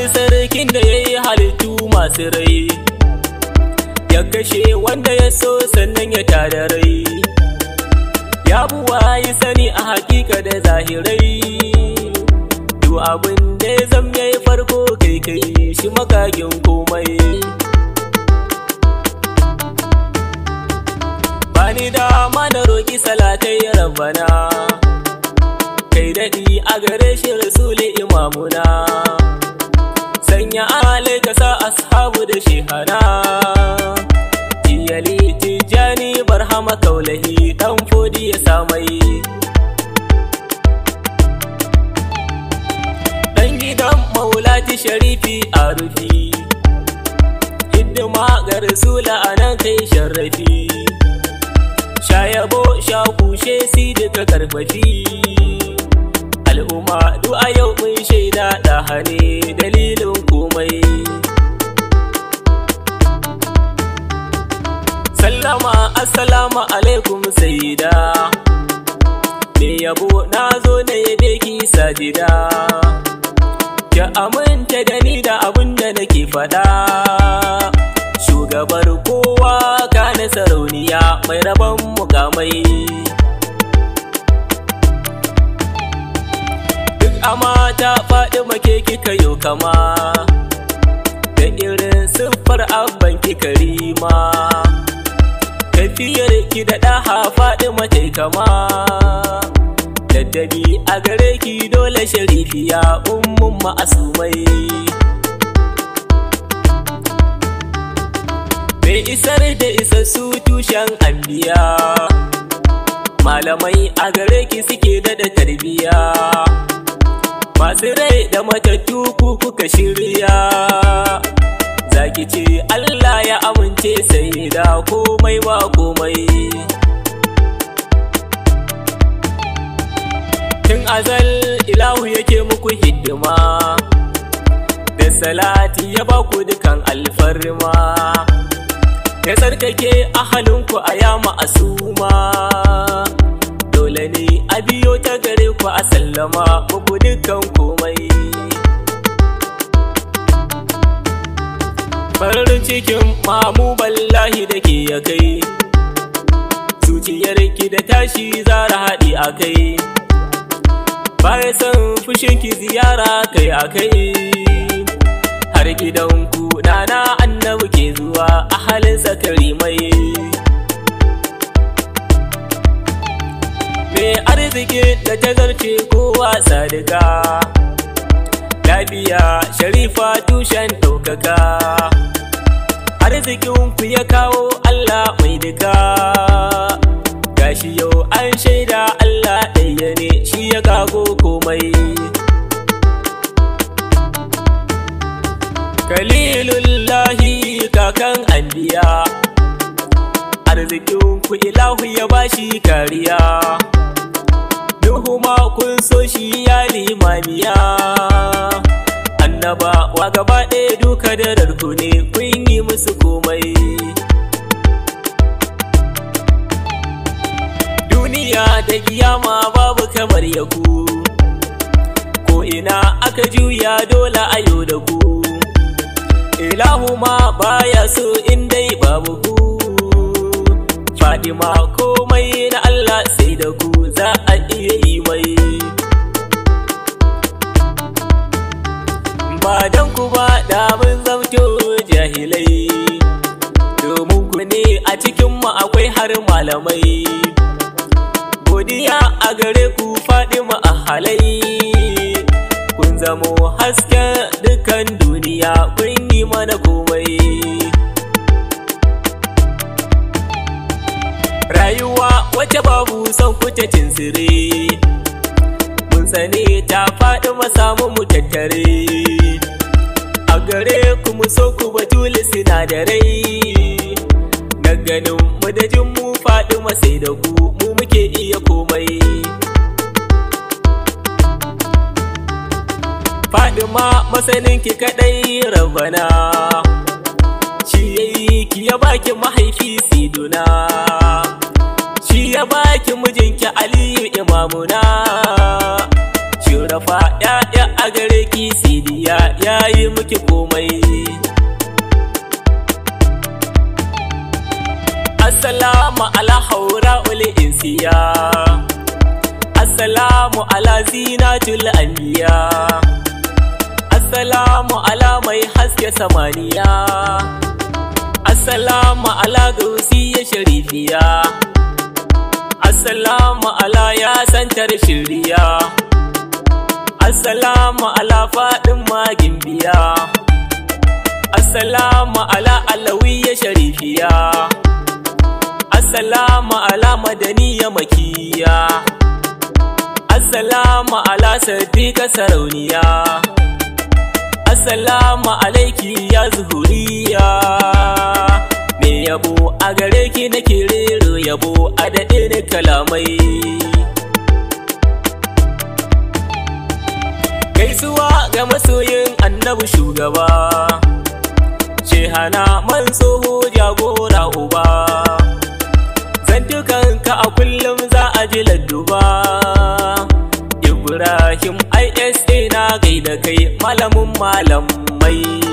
sarkin da ya yi halittu masu rai ya kashe wanda ya so sannan ya tada rai ya buwa yi sani a hakika da zahirai duk abin da ya zam ya yi farko kai kai shi makagin komai bani dama na roƙi salatai rabbana kai daɗi a gare shi rasuli imamuna sanya alai ka sa ashabu da shehana iyali tijjani barhama kaulahi dan fodi ya samai dan gidan maulati sharifi a rufi hidima ga rasula a nan kai sharrafi sha yabo sha kushe si duka karfafi al'umma duk a yau mun shaida da hane dalilin komai sallama assalamu alaikum sayida me yabo na zo na yabe ki sajida ki aminta da ni da abin da nake faɗa shugabar kowa kana sarauniya mai rabon mukamai duk amata faɗi make kika yau kama da irin siffar abban kika rima tafiyar ki da ɗaha faɗi mace kama daddabi a gare ki dole sharifiya ummun ma'asumai mai isar da isassu tushen anbiya malamai a gare ki suke daɗa tarbiya masu rai da matattu ku kuka shirya zaki ce Allah ya amince sai da komai ba komai tun azal ilahu yake muku hidima da salati ya ba ku dukan alfarma ya tsarkake ahalinku a yama asuma dole ne a biyo ta gare ku a sallama muku dukan komai farin cikin mamu ballahi da ke ya kai zuciyarki da tashi zara haɗi a kai baya san fushinki ziyara kai a kai har gidanku nana annabi ke zuwa a halin sakari mai mai arziki da ta zarce kowa sadika lafiya sharifa tushen ɗaukaka arzikinku ya kawo Allah mai duka gashi yau an shaida Allah ɗaya ne shi ya kago komai kalilullahi kakan anbiya arzikinku ilahu ya bashi kariya duhu ma kun so shi ya limamiya annaba wa gaba ɗaya duka da rarku ne kun yi musu komai duniya da kiyama babu kamar yaku ko ina aka juya dole a yau da ku ilahu ma baya so in dai babu ku fadima komai na Allah sai da ku za a iya yi mai ba don ku ba da mun zamto jahilai domin ku ne a cikin mu akwai har malamai godiya a gare ku Fadima a halai kun zamo hasken dukan duniya kun yi mana komai rayuwa wacce babu son kuce tinsire mun sane ta faɗi samu mu tattare a gare ku mu so ku batuli sinadarai na ganin mu da jin mu faɗi sai da ku mu muke iya komai Fadima masanin ki kadai rabana shi yayi ki ya baki mahaifi siduna shi ya baki mijinki aliyu imamuna shi shurafa ya'ya a gare ki sidiya yayi muki komai Assalamu ala haura uli insiya Assalamu ala zinatul anbiya Assalamu ala mai haske samaniya Assalamu ala gausiyya sharifiya Assalamu ala ya santar shirya Assalamu ala faɗin magin biya Assalamu ala alawiyya sharifiya Assalamu ala madaniya makiya Assalamu ala sadiqa sarauniya Assalamu alaiki ya zuhuriya Me yabo a gare ki nake rero yabo a daɗe ni kalamai Gaisuwa ga masoyin annabi shugaba Shehana man tsoho jagora uba Zantukanka a kullum za a ji ladduba Ibrahim ISA na gaida kai malamin malamai